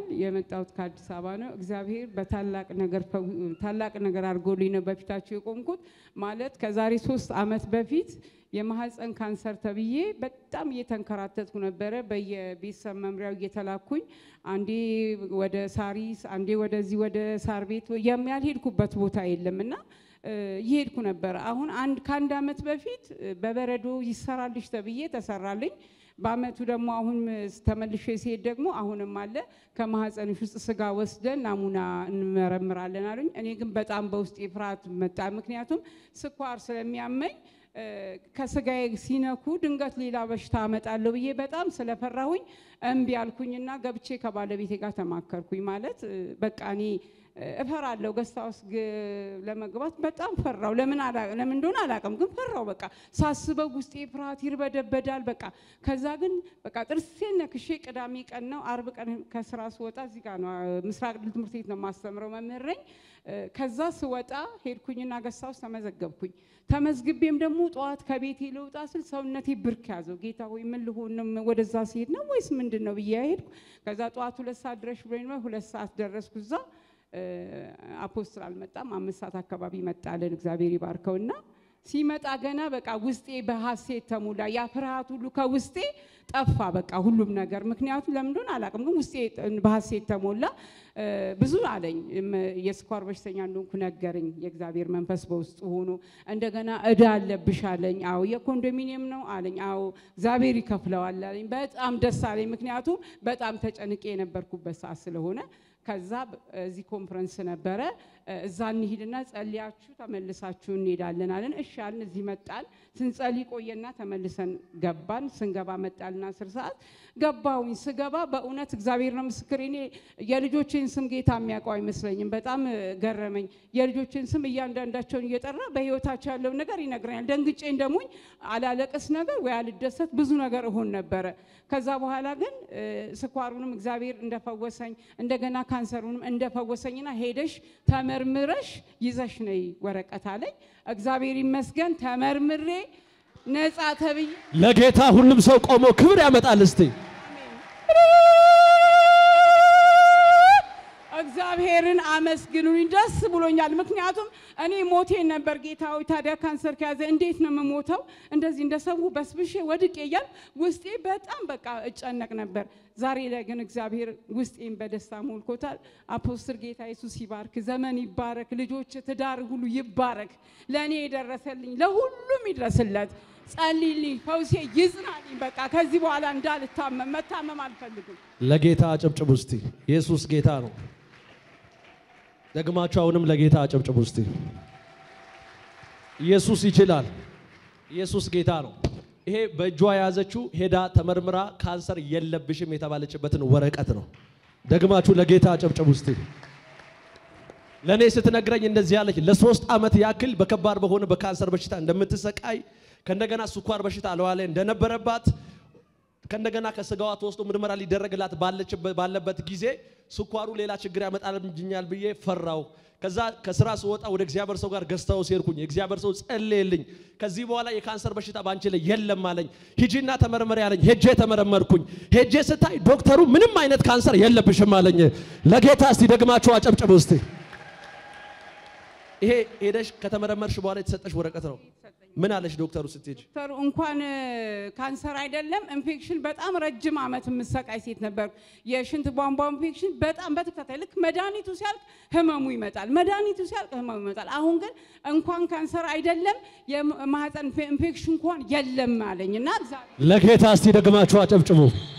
የመጣሁት ከአዲስ አበባ ነው። እግዚአብሔር በታላቅ ነገር ፈው- ታላቅ ነገር አድርጎልኝ ነው በፊታችሁ የቆምኩት። ማለት ከዛሬ ሶስት ዓመት በፊት የማህፀን ካንሰር ተብዬ በጣም እየተንከራተትኩ ነበረ። በየቤተሰብ መምሪያው እየተላኩኝ አንዴ ወደ ሳሪስ፣ አንዴ ወደዚህ ወደ ሳር ቤት የሚያልሄድኩበት ቦታ የለም እና እ፣ እየሄድኩ ነበረ። አሁን አንድ ከአንድ ዓመት በፊት እ፣ በበረዶ ይሰራልሽ ተብዬ ተሰራልኝ። በአመቱ ደግሞ አሁን ተመልሼ ሲሄድ ደግሞ አሁንም አለ ከማህፀንሽ ውስጥ ስጋ ወስደን ናሙና እንመረምራለን አሉኝ። እኔ ግን በጣም በውስጤ ፍርሃት መጣ። ምክንያቱም ስኳር ስለሚያመኝ እ፣ ከስጋዬ ሲነኩ ድንገት ሌላ በሽታ አመጣለሁ ብዬ በጣም ስለፈራሁኝ እምቢ አልኩኝና ገብቼ ከባለቤቴ ጋር ተማከርኩኝ። ማለት እ፣ በቃ እኔ እ፣ እፈራለሁ ገስታ ውስጥ ግ- ለመግባት በጣም ፈራው። ለምን አላ- ለምን እንደሆነ አላውቅም፣ ግን ፈራው። በቃ ሳስበው ውስጤ ፍርሃት ይርበደበዳል። በቃ ከዛ ግን በቃ ጥርሴን ነክሼ ቅዳሜ ቀን ነው አርብ ቀን ከስራ ስወጣ እዚህ ጋር ነው አ፣ ምስራቅ ድል ትምህርት ቤት ነው የማስተምረው መምህር ነኝ። እ፣ ከዛ ስወጣ ሄድኩኝና ገስታ ውስጥ ተመዘገብኩኝ። ተመዝግቤም ደግሞ ጠዋት ከቤቴ ልውጣ ስል ሰውነቴ ብርክ ያዘው። ጌታ ሆይ ምን ልሆን ነው? ወደዛ ሲሄድ ነው ወይስ ምንድን ነው ብዬ ሄድኩ። ከዛ ጠዋት ሁለት ሰዓት ድረሽ ብሎኝ ነው ሁለት ሰዓት ደረስኩ እዛ እ፣ አፖስትል አልመጣም። አምስት ሰዓት አካባቢ መጣልን። እግዚአብሔር ይባርከውና ሲመጣ ገና በቃ ውስጤ በሐሴት ተሞላ። ያ ፍርሃት ሁሉ ከውስጤ ጠፋ። በቃ ሁሉም ነገር ምክንያቱም ለምን እንደሆነ አላውቅም፣ ግን ውስጤ በሐሴት ተሞላ። እ፣ ብዙ አለኝ። እም፣ የስኳር በሽተኛ እንደሆንኩ ነገረኝ የእግዚአብሔር መንፈስ በውስጡ ሆኖ። እንደገና እዳ አለብሽ አለኝ። አዎ የኮንዶሚኒየም ነው አለኝ። አዎ እግዚአብሔር ይከፍለዋል አለኝ። በጣም ደስ አለኝ፣ ምክንያቱም በጣም ተጨንቄ የነበርኩበት ሰዓት ስለሆነ ከዛ ብ- እዚህ ኮንፈረንስ ነበረ። እ፣ እዛ እንሂድና ጸልያችሁ ተመልሳችሁ እንሄዳለን አለን። እሺ አልን። እዚህ መጣን። ስንጸልይ ቆየና ተመልሰን ገባን። ስንገባ መጣልና አስር ሰዓት ገባሁኝ። ስገባ በእውነት እግዚአብሔር ነው ምስክር፣ እኔ የልጆቼን ስም ጌታ የሚያውቀው አይመስለኝም። በጣም እ፣ ገረመኝ። የልጆቼን ስም እያንዳንዳቸውን እየጠራ በህይወታቸው ያለውን ነገር ይነግረኛል። ደንግጬ እንደሙኝ አላለቅስ ነገር ወይ አልደሰት ብዙ ነገር እሆን ነበረ። ከዛ በኋላ ግን እ፣ ስኳሩንም እግዚአብሔር እንደፈወሰኝ እንደገና ካንሰሩንም እንደፈወሰኝና ሄደሽ ተመርምረሽ ይዘሽ ነይ ወረቀት አለኝ። እግዚአብሔር ይመስገን ተመርምሬ ነጻ ተብዬ ለጌታ ሁሉም ሰው ቆሞ ክብር ያመጣል። እስቲ እግዚአብሔርን አመስግኑኝ። ደስ ብሎኛል። ምክንያቱም እኔ ሞቴን ነበር ጌታ ሆይ ታዲያ ካንሰር ከያዘ እንዴት ነው የምሞተው? እንደዚህ እንደ ሰው በስብሼ ወድቄ እያል ውስጤ በጣም በቃ እጨነቅ ነበር። ዛሬ ላይ ግን እግዚአብሔር ውስጤን በደስታ ሞልኮታል። አፖስትል ጌታ ኢየሱስ ይባርክ፣ ዘመን ይባረክ፣ ልጆች ትዳር ሁሉ ይባረክ። ለእኔ የደረሰልኝ ለሁሉም ይድረስለት። ጸልይልኝ፣ ፈውሴ ይጽናልኝ። በቃ ከዚህ በኋላ እንዳልታመም መታመም አልፈልግም። ለጌታ አጨብጭቡ እስቲ። ኢየሱስ ጌታ ነው። ደግማችሁ አሁንም ለጌታ አጨብጭቡ እስቲ። ኢየሱስ ይችላል። ኢየሱስ ጌታ ነው። ይሄ በእጇ የያዘችው ሄዳ ተመርምራ ካንሰር የለብሽም የተባለችበትን ወረቀት ነው። ደግማችሁ ለጌታ አጨብጭቡ እስቲ። ለእኔ ስትነግረኝ እንደዚህ ያለች ለሶስት ዓመት ያክል በከባድ በሆነ በካንሰር በሽታ እንደምትሰቃይ ከእንደገና ስኳር በሽታ አለዋ ላይ እንደነበረባት ከእንደገና ከስጋዋ ተወስዶ ምርመራ ሊደረግላት ባለችበት ባለበት ጊዜ ስኳሩ ሌላ ችግር ያመጣልኛል ብዬ ፈራው። ከዛ ከስራ ስወጣ ወደ እግዚአብሔር ሰው ጋር ገዝታው ሴርኩኝ። የእግዚአብሔር ሰው ጸለየልኝ። ከዚህ በኋላ የካንሰር በሽታ ባንቺ ላይ የለም አለኝ። ሂጂና ተመርመሪ አለኝ። ሄጄ ተመረመርኩኝ። ሄጄ ስታይ ዶክተሩ ምንም አይነት ካንሰር የለብሽም አለኝ። ለጌታ እስቲ ደግማችሁ አጨብጭቡ እስቲ። ይሄ ሄደሽ ከተመረመርሽ በኋላ የተሰጠሽ ወረቀት ነው። ምን አለሽ ዶክተሩ ስትሄጂ? ዶክተሩ እንኳን እ፣ ካንሰር አይደለም ኢንፌክሽን በጣም ረጅም ዓመት የምሰቃይ ሴት ነበር። የሽንት ቧንቧ ኢንፌክሽን በጣም በተከታታይ ልክ መድኃኒቱ ሲያልቅ ህመሙ ይመጣል፣ መድኃኒቱ ሲያልቅ ህመሙ ይመጣል። አሁን ግን እንኳን ካንሰር አይደለም የማህፀን ኢንፌክሽን እንኳን የለም አለኝ እና እግዚአብሔር ለጌታ እስቲ ደግማችሁ አጨብጭቡ።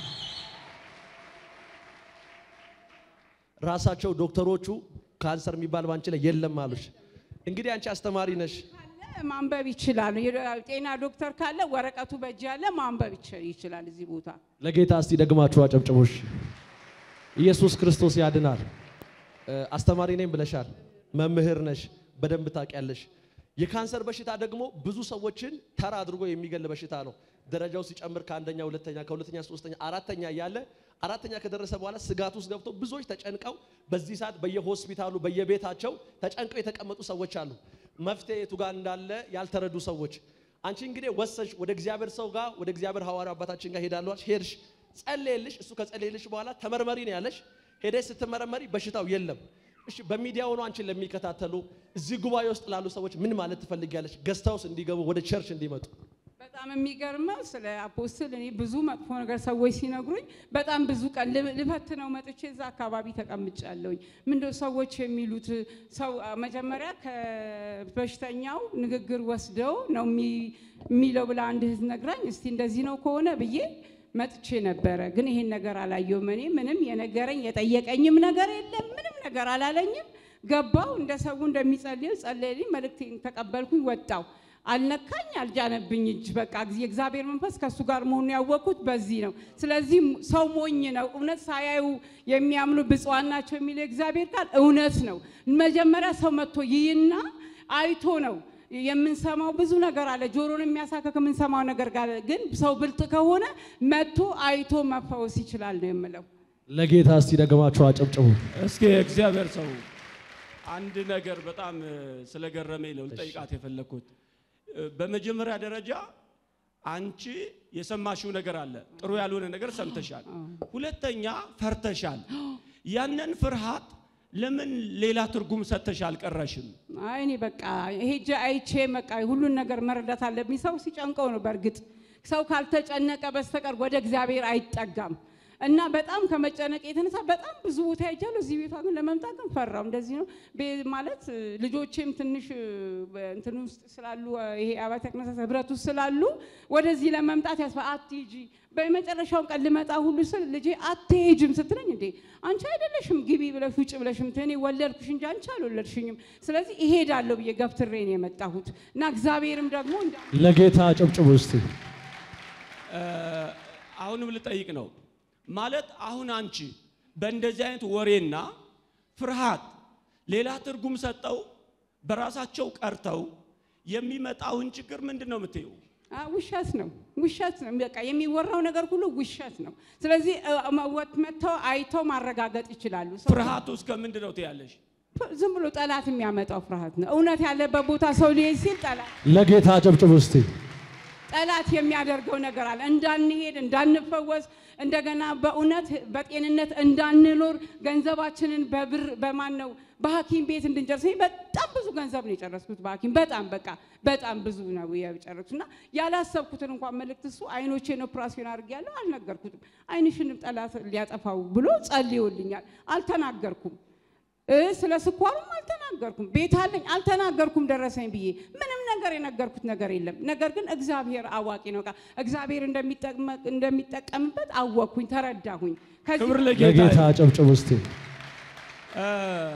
ራሳቸው ዶክተሮቹ ካንሰር የሚባል ባንቺ ላይ የለም አሉሽ። እንግዲህ አንቺ አስተማሪ ነሽ። ካለ ማንበብ ይችላል። ጤና ዶክተር ካለ ወረቀቱ በእጅ ያለ ማንበብ ይች- ይችላል እዚህ ቦታ ለጌታ እስቲ ደግማችሁ አጨብጭቡሽ። ኢየሱስ ክርስቶስ ያድናል። እ፣ አስተማሪ ነኝ ብለሻል። መምህር ነሽ፣ በደንብ ታውቂያለሽ። የካንሰር በሽታ ደግሞ ብዙ ሰዎችን ተራ አድርጎ የሚገል በሽታ ነው። ደረጃው ሲጨምር ከአንደኛ ሁለተኛ፣ ከሁለተኛ ሶስተኛ፣ አራተኛ እያለ አራተኛ ከደረሰ በኋላ ስጋት ውስጥ ገብቶ ብዙዎች ተጨንቀው በዚህ ሰዓት በየሆስፒታሉ በየቤታቸው ተጨንቀው የተቀመጡ ሰዎች አሉ። መፍትሄ የቱ ጋር እንዳለ ያልተረዱ ሰዎች። አንቺ እንግዲህ ወሰሽ ወደ እግዚአብሔር ሰው ጋር ወደ እግዚአብሔር ሐዋርያ አባታችን ጋር ሄዳለሁ አልሽ። ሄድሽ፣ ጸለየልሽ። እሱ ከጸለየልሽ በኋላ ተመርመሪ ነው ያለሽ። ሄደሽ ስትመረመሪ በሽታው የለም። እሺ በሚዲያ ሆኖ አንቺን ለሚከታተሉ እዚህ ጉባኤ ውስጥ ላሉ ሰዎች ምን ማለት ትፈልጊያለሽ? ገዝታውስ እንዲገቡ ወደ ቸርች እንዲመጡ በጣም የሚገርመው ስለ አፖስትል እኔ ብዙ መጥፎ ነገር ሰዎች ሲነግሩኝ በጣም ብዙ ቀን ል- ልፈትነው መጥቼ እዛ አካባቢ ተቀምጫለሁኝ። ምንድነው ሰዎች የሚሉት ሰው መጀመሪያ ከበሽተኛው ንግግር ወስደው ነው የሚ- የሚለው ብላ አንድ እህት ነግራኝ፣ እስቲ እንደዚህ ነው ከሆነ ብዬ መጥቼ ነበረ። ግን ይሄን ነገር አላየሁም። እኔ ምንም የነገረኝ የጠየቀኝም ነገር የለም። ምንም ነገር አላለኝም። ገባው እንደ ሰው እንደሚጸልየው ጸለየልኝ። መልእክቴን ተቀበልኩኝ፣ ወጣው። አልነካኝ፣ አልጃነብኝ እጅ በቃ ጊዜ የእግዚአብሔር መንፈስ ከእሱ ጋር መሆኑን ያወቅኩት በዚህ ነው። ስለዚህ ሰው ሞኝ ነው። እውነት ሳያዩ የሚያምኑ ብፁዓን ናቸው የሚለው የእግዚአብሔር ቃል እውነት ነው። መጀመሪያ ሰው መጥቶ ይይና አይቶ ነው የምንሰማው ብዙ ነገር አለ። ጆሮን የሚያሳከክ የምንሰማው ነገር ጋር ግን ሰው ብልጥ ከሆነ መጥቶ አይቶ መፈወስ ይችላል ነው የምለው። ለጌታ እስቲ ደግማችሁ አጨብጭቡ። እስኪ እግዚአብሔር ሰው አንድ ነገር በጣም እ፣ ስለገረመኝ ነው ልጠይቃት የፈለግኩት። እ፣ በመጀመሪያ ደረጃ አንቺ የሰማሽው ነገር አለ፣ ጥሩ ያልሆነ ነገር ሰምተሻል። ሁለተኛ ፈርተሻል። ያንን ፍርሃት ለምን ሌላ ትርጉም ሰጥተሽ አልቀረሽም? አይ እኔ በቃ ሄጄ አይቼ በቃ ሁሉን ነገር መረዳት አለብኝ። ሰው ሲጨንቀው ነው። በእርግጥ ሰው ካልተጨነቀ በስተቀር ወደ እግዚአብሔር አይጠጋም። እና በጣም ከመጨነቅ የተነሳ በጣም ብዙ ቦታ ሄጃለሁ። እዚህ ቤቷ ግን ለመምጣት ግን ፈራው። እንደዚህ ነው ቤ- ማለት እ፣ ልጆቼም ትንሽ እ፣ እንትን ውስጥ ስላሉ እ፣ ይሄ አብያተ ክርስቲያናት ህብረት ውስጥ ስላሉ ወደዚህ ለመምጣት ያስፈ አትሂጂ በመጨረሻውን ቀን ልመጣ ሁሉ ስል ልጄ አትሄጅም ስትለኝ እንዴ አንቺ አይደለሽም ግቢ ብለሽ ውጭ ብለሽ ምት እኔ ወለድኩሽ እንጂ አንቺ አልወለድሽኝም። ስለዚህ እሄዳለሁ ብዬ ገፍትሬ ነው የመጣሁት እና እግዚአብሔርም ደግሞ እንዳ ለጌታ አጨብጭቡ እስቲ። እ፣ አሁንም ልጠይቅ ነው ማለት አሁን አንቺ በእንደዚህ አይነት ወሬና ፍርሃት ሌላ ትርጉም ሰጠው በራሳቸው ቀርተው የሚመጣውን ችግር ምንድን ነው የምትይው? አ፣ ውሸት ነው ውሸት ነው። በቃ የሚወራው ነገር ሁሉ ውሸት ነው። ስለዚህ እ፣ መወት መጥተው አይተው ማረጋገጥ ይችላሉ። ሰው- ፍርሃቱ እስከ ምንድን ነው ትያለሽ? ዝም ብሎ ጠላት የሚያመጣው ፍርሃት ነው። እውነት ያለበት ቦታ ሰው ሊሄድ ሲል ጠላት ለጌታ አጨብጭቡ እስቲ። ጠላት የሚያደርገው ነገር አለ። እንዳንሄድ፣ እንዳንፈወስ፣ እንደገና በእውነት በጤንነት እንዳንኖር ገንዘባችንን በብር በማን ነው በሐኪም ቤት እንድንጨርስ እኔ በጣም ብዙ ገንዘብ ነው የጨረስኩት በሐኪም በጣም በቃ በጣም ብዙ ነው የጨረስኩት እና ያላሰብኩትን እንኳን መልእክት እሱ አይኖቼን ኦፕራሲዮን አድርጌያለሁ አልነገርኩትም። አይንሽንም ጠላት ሊያጠፋው ብሎ ጸልዮልኛል። አልተናገርኩም እ ስለ ስኳሩም አልተናገርኩም። ቤት አለኝ አልተናገርኩም። ደረሰኝ ብዬ ምንም ነገር የነገርኩት ነገር የለም። ነገር ግን እግዚአብሔር አዋቂ ነው። በቃ እግዚአብሔር እንደሚጠቅመ- እንደሚጠቀምበት አወቅኩኝ፣ ተረዳሁኝ። ከዚህ ክብር ለጌታ ለጌታ። አጨብጭቡ እስቲ። እ፣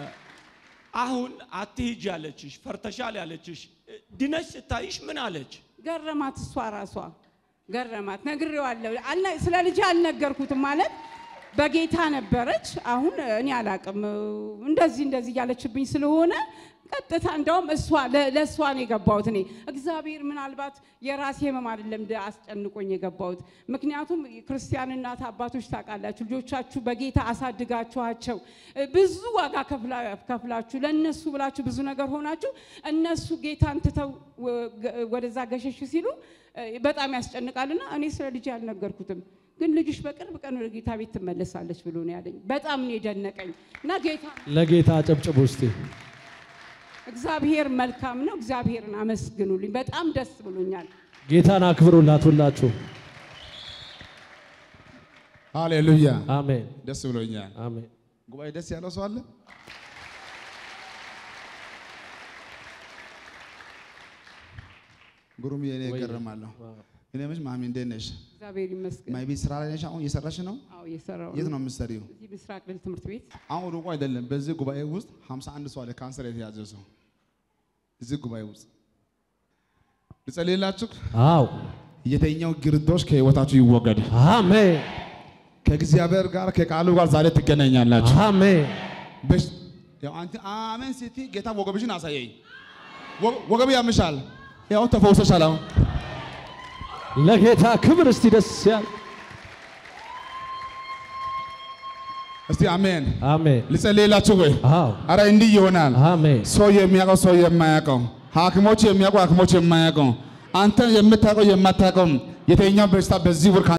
አሁን አትሂጅ ያለችሽ ፈርተሻል ያለችሽ እ፣ ድነሽ ስታይሽ ምን አለች? ገረማት። እሷ ራሷ ገረማት። ነግሬዋለሁ። አልነ- ስለ ልጅ አልነገርኩትም ማለት በጌታ ነበረች። አሁን እኔ አላቅም እንደዚህ እንደዚህ እያለችብኝ ስለሆነ ቀጥታ እንደውም እሷ ለ- ለእሷ ነው የገባሁት። እኔ እግዚአብሔር ምናልባት የራሴ ህመም አይደለም እንደ አስጨንቆኝ የገባሁት። ምክንያቱም ክርስቲያን እናት አባቶች ታውቃላችሁ፣ ልጆቻችሁ በጌታ አሳድጋችኋቸው እ፣ ብዙ ዋጋ ከፍላ- ከፍላችሁ ለእነሱ ብላችሁ ብዙ ነገር ሆናችሁ እነሱ ጌታን ትተው ወ- ገ- ወደዛ ገሸሽ ሲሉ እ፣ በጣም ያስጨንቃልና እኔ ስለ ልጅ አልነገርኩትም። ግን ልጅሽ በቅርብ ቀን ወደ ጌታ ቤት ትመለሳለች ብሎ ነው ያለኝ። በጣም ነው የደነቀኝ እና ጌታ ለጌታ አጨብጭቡ እስቲ። እግዚአብሔር መልካም ነው። እግዚአብሔርን አመስግኑልኝ። በጣም ደስ ብሎኛል። ጌታን አክብሩላት ሁላችሁ። ሃሌሉያ አሜን ደስ ብሎኛል። አሜን። ጉባኤ ደስ ያለው ሰው አለ? ግሩም የኔ እገረማለሁ። እኔ ምሽ ማሚ እንዴት ነሽ? እግዚአብሔር ይመስገን። ማይ ቤት ስራ ላይ ነሽ? አሁን እየሰራሽ ነው? አዎ የሰራው የት ነው የምትሰሪው? እዚህ ምስራቅ ድል ትምህርት ቤት አሁን ሩቁ አይደለም። በዚህ ጉባኤ ውስጥ 51 ሰው አለ ካንሰር የተያዘ ሰው እዚህ ጉባኤ ውስጥ ልጸልይላችሁ። አዎ የተኛው ግርዶሽ ከህይወታችሁ ይወገድ። አሜን ከእግዚአብሔር ጋር ከቃሉ ጋር ዛሬ ትገናኛላችሁ። አሜን። በሽ- ያው አንተ አሜን ስትይ ጌታ ወገብሽን አሳየኝ። ወ- ወገብ ያምሻል። ያው ተፈውሰሻል። አሁን ለጌታ ክብር እስቲ ደስ ያል እስቲ አሜን አሜን። ልጸልይላችሁ ወይ? አዎ አረ እንዲህ ይሆናል። አሜን ሰው የሚያውቀው ሰው የማያውቀው፣ ሐኪሞች የሚያውቀው ሐኪሞች የማያውቀው፣ አንተ የምታውቀው የማታውቀው የተኛው በሽታ በዚህ ወር